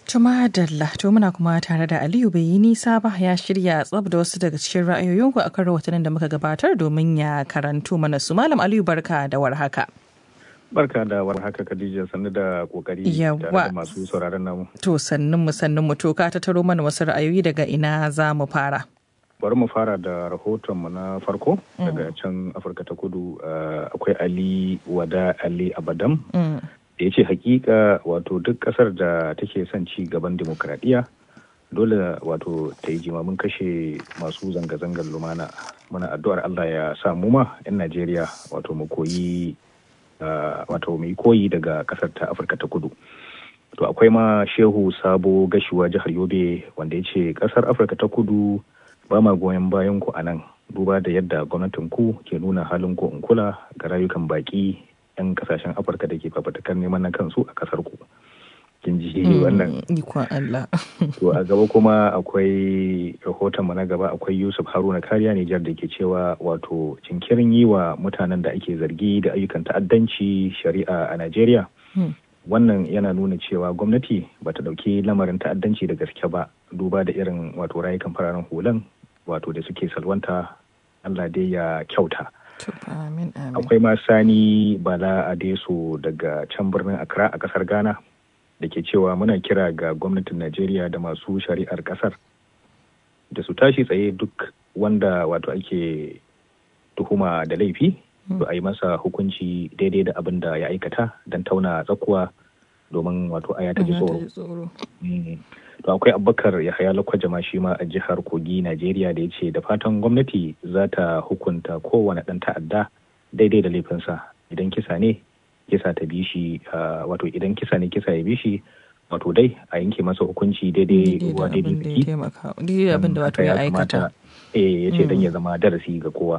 Tuma Dalla, to muna kuma tare da Aliyu bai yi nisa ba ya shirya tsab da wasu daga cikin ra'ayoyinku a kan rahotannin da muka gabatar domin ya karanto mana su. Malam Aliyu barka da warhaka. Barka da warhaka Khadija sannu da kokari tare da masu sauraron namu. To sannun mu sannun mu to ka tattaro mana wasu ra'ayoyi daga ina za mu fara. Bari mu fara da rahoton mu na farko daga can Afirka ta Kudu akwai Ali Wada Ali Abadam. da ya ce hakika wato duk kasar da take son ci gaban demokradiyya dole wato ta yi jimamin kashe masu zanga-zangar lumana muna addu'ar Allah ya sa mu ma 'yan Najeriya wato mu koyi wato mu koyi daga kasar ta Afirka ta kudu to akwai ma shehu sabo gashuwa jihar yobe wanda ya ce kasar afirka ta kudu ba ma goyon bayan ku a nan duba da yadda gwamnatin ku ke nuna halin ko in kula ga rayukan baki 'yan kasashen afirka da ke fafatakar neman na kansu a kasar ku kin ji wannan ikon Allah to a gaba kuma akwai rahoton na gaba akwai Yusuf Haruna Kariya Nijar da ke cewa wato jinkirin yi wa mutanen da ake zargi da ayyukan ta'addanci shari'a a Najeriya wannan yana nuna cewa gwamnati bata dauki lamarin ta'addanci da gaske ba duba da irin wato rayukan fararen hulan wato da suke salwanta Allah dai ya kyauta Akwai ma Sani Bala Adeso daga can birnin Accra a kasar Ghana da ke cewa muna kira ga gwamnatin Najeriya da masu shari'ar kasar da su tashi tsaye duk wanda wato ake tuhuma da laifi to a yi masa hukunci daidai da abin da ya aikata don tauna tsakuwa domin wato aya ta ji tsoro. To akwai abubakar ya haya lakwaja shi ma a jihar Kogi Najeriya da ya ce da fatan gwamnati za ta hukunta kowane ɗan ta'adda daidai da laifinsa idan kisa ne kisa ta bi shi wato idan kisa ne kisa ya bi shi wato dai a yanke masa hukunci daidai ruwa daidai biki. Daidai abin da wato ya aikata. Eh ya ce don ya zama darasi ga kowa.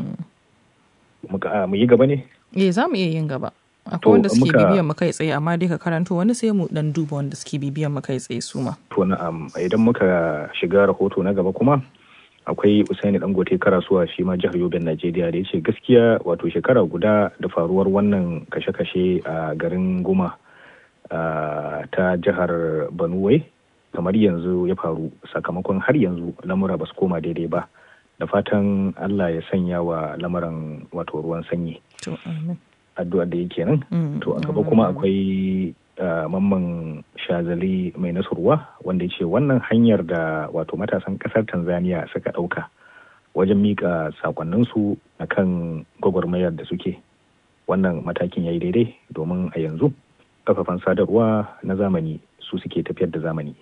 Mu yi gaba ne? Eh za mu iya yin gaba. akwai wanda suke bibiyan mu kai tsaye amma dai ka karanto wani sai mu dan duba wanda suke bibiyan mu kai tsaye su ma. To na'am idan muka shiga rahoto na gaba kuma akwai Usaini Dangote Karasuwa shi ma jihar Yobe Najeriya da ya ce gaskiya wato shekara guda da faruwar wannan kashe-kashe a garin Guma ta jihar Banuwai kamar yanzu ya faru sakamakon har yanzu lamura ba su koma daidai ba da fatan Allah ya sanya wa lamarin wato ruwan sanyi. To amin. addu'ar da yake nan to a gaba kuma akwai mamman shazali mai nasurwa wanda ya ce wannan hanyar da wato matasan kasar tanzania suka ɗauka wajen miƙa sakonninsu a kan gwagwarmayar da suke wannan matakin ya yi daidai domin a yanzu kafafen sadarwa na zamani su suke tafiyar da zamani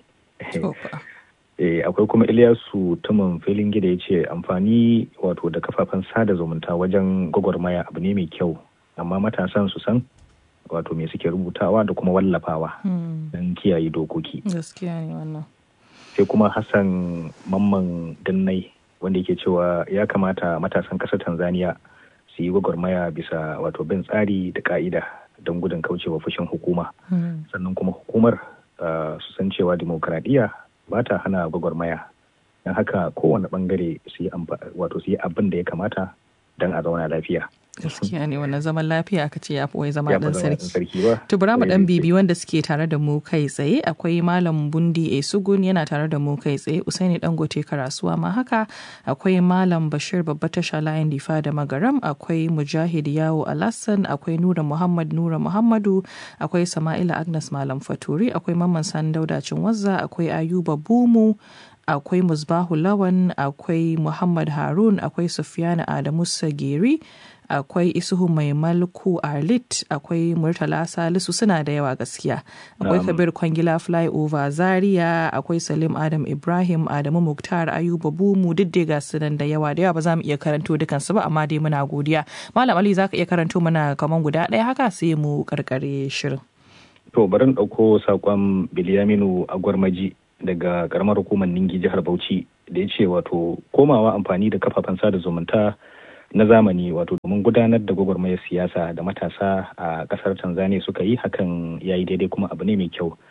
akwai kuma Ilyasu tumin filin gida ya ce amfani wato da kafafen sada zumunta wajen gwagwarmaya abu ne mai kyau amma matasan su san wato me suke rubutawa da kuma wallafawa don kiyaye dokoki. Gaskiya ne wannan. Sai kuma Hassan Mamman Dannai wanda yake cewa ya kamata matasan ƙasar Tanzania su yi gwagwarmaya bisa wato bin tsari da ka'ida don gudun kaucewa fushin hukuma. Sannan kuma hukumar su san cewa dimokuraɗiyya ba ta hana gwagwarmaya. Don haka kowane bangare su yi wato su yi abin da ya kamata don a zauna lafiya. gaskiya ne wannan zaman lafiya aka ce ya fi wai zama dan sarki to bara mu dan bibi wanda suke tare da mu kai tsaye akwai malam bundi esugun yana tare da mu kai tsaye usaini dangote karasuwa ma haka akwai malam bashir babba tasha layin difa da magaram akwai mujahid yawo alassan akwai nura muhammad nura muhammadu akwai sama'ila agnes malam faturi akwai mamman sani daudacin wazza akwai ayuba bumu akwai musbahu lawan akwai muhammad harun akwai sufiyana adamu sageri akwai isuhu mai malku arlit akwai murtala salisu suna da yawa gaskiya akwai kabir kwangila flyover zaria akwai salim adam ibrahim adamu muktar ayuba bumu duk ga su nan da yawa da yawa ba za mu iya karanto dukansu ba amma dai muna godiya malam ali za ka iya karanto mana kaman guda ɗaya haka sai mu karkare shirin to bari ɗauko saƙon biliyaminu a gwarmaji daga karamar hukumar ningi jihar bauchi da ya ce wato komawa amfani da kafafen sada zumunta na zamani wato domin gudanar da gwagwarmayar siyasa da matasa a kasar tanzania suka yi hakan ya yi daidai kuma abu ne mai kyau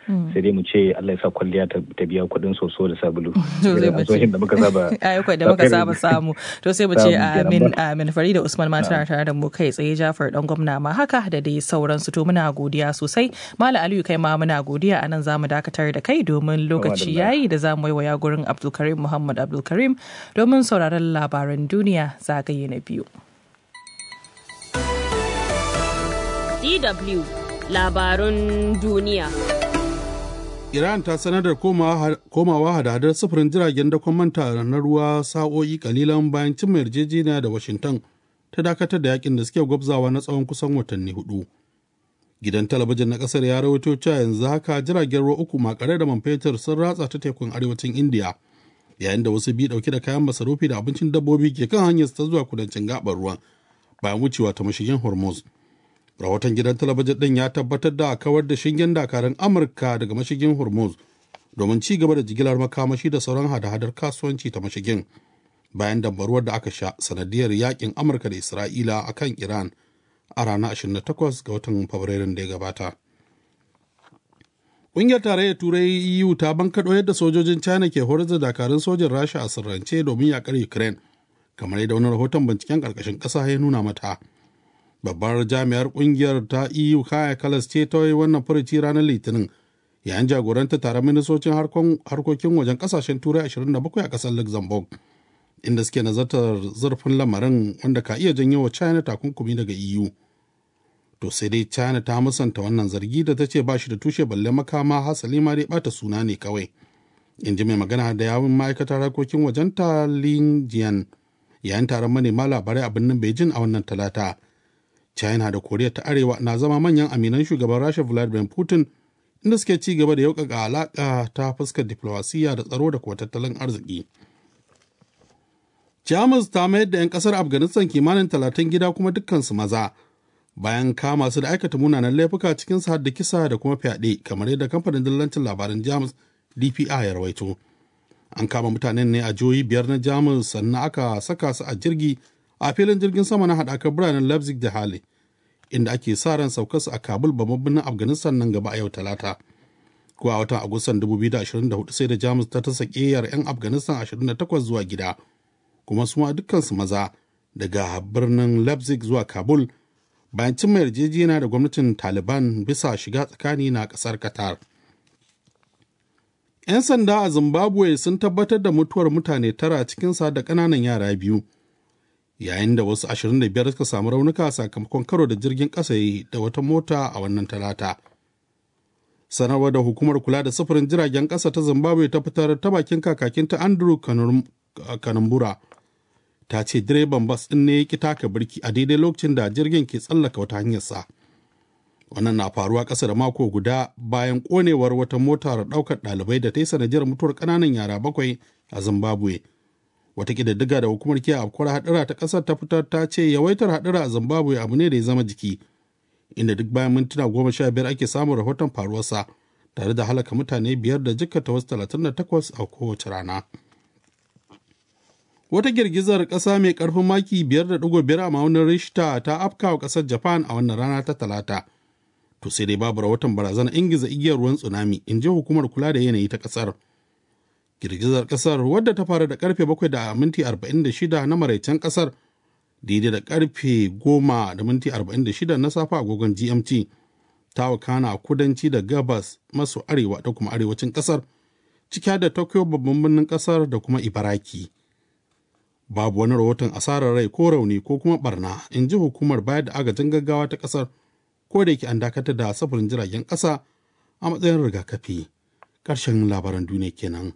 sai dai mu ce Allah ya sa kwalliya ta biya kuɗin soso da sabulu to sai mu ce da muka saba ayyuka da muka saba samu to sai mu ce amin amin Farida Usman ma tana tare da mu kai tsaye Jafar dan gwamna ma haka da dai sauransu to muna godiya sosai Malam Aliyu kai ma muna godiya anan zamu dakatar da kai domin lokaci yayi da zamu yi waya gurin Abdulkarim Muhammad Abdulkarim domin sauraron labaran duniya zagaye na biyu. DW labarun duniya. Iran ta sanar da komawa hada-hadar sufurin jiragen dakon manta na ruwa sa'o'i kalilan bayan cimma yarjejeniya da Washington ta dakatar da yakin da suke gwabzawa na tsawon kusan watanni hudu. Gidan talabijin na kasar ya rawaito cewa yanzu haka jiragen ruwa uku makare da man fetur sun ratsa ta tekun arewacin Indiya yayin da wasu biyu dauke da kayan masarufi da abincin dabbobi ke kan hanyar ta zuwa kudancin gabar ruwan bayan wucewa ta mashigin Hormuz. rahoton gidan talabijin ɗin ya tabbatar da kawar da shingen dakarun amurka daga mashigin hormuz domin ci gaba da jigilar makamashi da sauran hada-hadar kasuwanci ta mashigin bayan dambaruwar da aka sha sanadiyar yakin amurka da isra'ila a kan iran a ranar 28 ga watan fabrairun da ya gabata ƙungiyar tarayyar turai eu ta bankaɗo yadda sojojin china ke horar da dakarun sojin rasha a sirrance domin yakar ukraine kamar yadda wani rahoton binciken ƙarƙashin ƙasa ya nuna mata babbar jami'ar kungiyar ta eu kaya kalas ce ta yi wannan furuci ranar litinin yayin jagoranta taron ministocin harkokin wajen kasashen turai 27 a kasar luxembourg inda suke nazartar zurfin lamarin wanda ka iya janyo wa china takunkumi daga eu to sai dai china ta musanta wannan zargi da ta ce ba shi da tushe balle makama hasali ma dai bata suna ne kawai in ji mai magana da yawun ma'aikatar harkokin wajen ta lin jian yayin taron manema labarai a birnin beijing a wannan talata china da koriya ta arewa na zama manyan aminan shugaban rasha vladimir putin inda suke ci gaba da yaukaka alaka ta fuskar diplomasiya da tsaro da kuwa tattalin arziki jamus ta mayar da 'yan kasar afghanistan kimanin talatin gida kuma dukkansu maza bayan kama su da aikata munanan laifuka cikin har da kisa da kuma fyaɗe kamar yadda kamfanin dillancin labaran jamus dpi ya rawaito an kama mutanen ne a jihohi biyar na jamus sannan aka saka su a jirgi a filin jirgin sama na haɗakar biranen leipzig da hali inda ake sa ran saukar su a kabul babban birnin afghanistan nan gaba a yau talata ko a watan agustan 2024 sai da jamus ta tasa ƙeyar 'yan afghanistan 28 zuwa gida kuma su ma dukkansu maza daga birnin leipzig zuwa kabul bayan cimma yarjejeniya da gwamnatin taliban bisa shiga tsakani na ƙasar qatar 'yan sanda a zimbabwe sun tabbatar da mutuwar mutane tara cikinsa da ƙananan yara biyu yayin da wasu 25 suka samu raunuka sakamakon karo da jirgin ƙasa da wata mota a wannan talata. Sanarwar da hukumar kula da sufurin jiragen ƙasa ta Zimbabwe ta fitar ta bakin kakakin ta Andrew Kanumbura ta ce direban bas ɗin ne ya taka birki a daidai lokacin da jirgin ke tsallaka wata hanyarsa. Wannan na faruwa ƙasa da mako guda bayan ƙonewar wata motar ɗaukar ɗalibai da ta yi sanadiyar mutuwar ƙananan yara bakwai a Zimbabwe. wata ƙididdiga da hukumar kiyaye afkuwar haɗura ta ƙasar ta fitar ta ce yawaitar haɗura a zimbabwe abu ne da ya zama jiki inda duk bayan mintuna goma sha biyar ake samun rahoton faruwarsa tare da halaka mutane biyar da jikkata wasu talatin da takwas a kowace rana wata girgizar ƙasa mai ƙarfin maki biyar da ɗigo biyar a ma'aunin rishta ta afka wa ƙasar japan a wannan rana ta talata to sai dai babu rahoton barazanar ingiza igiyar ruwan tsunami in ji hukumar kula da yanayi ta ƙasar girgizar kasar wadda ta fara da karfe 7 da minti 46 na maraicen kasar daidai da karfe 10 da minti 46 na safa agogon gmt ta wakana a kudanci da gabas maso arewa da kuma arewacin kasar ciki da tokyo babban birnin kasar da kuma ibaraki babu wani rahoton asarar rai ko rauni ko kuma barna in ji hukumar bayar da agajin gaggawa ta kasar ko da yake an dakatar da safarin jiragen kasa a matsayin rigakafi ƙarshen labaran duniya kenan.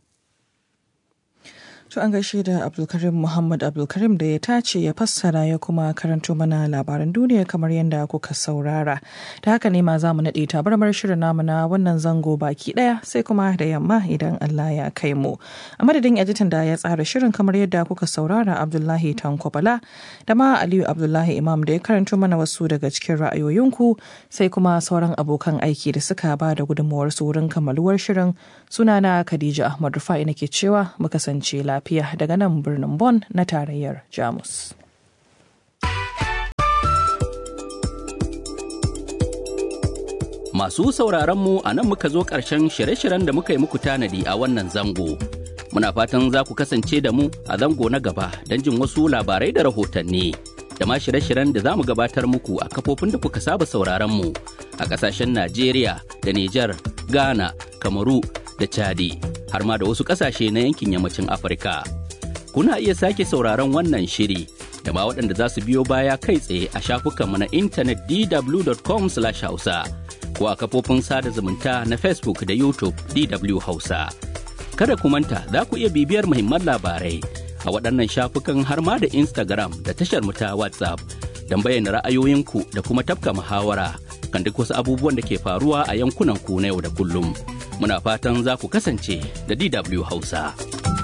To an gaishe da Abdulkarim Muhammad Abdulkarim da ya tace ya fassara ya kuma karanto mana labaran duniya kamar yadda kuka saurara. Da haka ne ma za mu naɗe tabarmar shirin namu na wannan zango baki ɗaya sai kuma da yamma idan Allah ya kai mu. A madadin editan da ya tsara shirin kamar yadda kuka saurara Abdullahi Tankwabala da ma Aliyu Abdullahi Imam da ya karanto mana wasu daga cikin ra'ayoyinku sai kuma sauran abokan aiki da suka ba da gudunmawar su wurin kammaluwar shirin sunana Khadija Ahmad Rufa'i nake cewa mu kasance lafiya. lafiya daga nan birnin Bonn na tarayyar Jamus. Masu Masu sauraron mu a nan muka zo ƙarshen shirye-shiryen da muka yi muku tanadi a wannan zango. Muna fatan za ku kasance da mu a zango na gaba don jin wasu labarai da rahotanni. Da ma shirye-shiryen da za mu gabatar muku a kafofin da kuka saba sauraron mu a ƙasashen Najeriya da Nijar, Ghana, Kamaru da Chadi, har ma da wasu ƙasashe na yankin yammacin Afirka. Kuna iya sake sauraron wannan shiri da ma waɗanda za su biyo baya kai tsaye a shafukanmu na intanet dw.com/hausa. ko a kafofin sada zumunta na Facebook da YouTube DW Hausa. Kada ku manta za ku iya bibiyar muhimman labarai a waɗannan shafukan har ma da Instagram da tashar ta WhatsApp don bayyana ra'ayoyinku da kuma tafka muhawara kan duk wasu abubuwan da ke faruwa a yankunan ku na yau da kullum. Muna fatan za ku kasance da DW Hausa.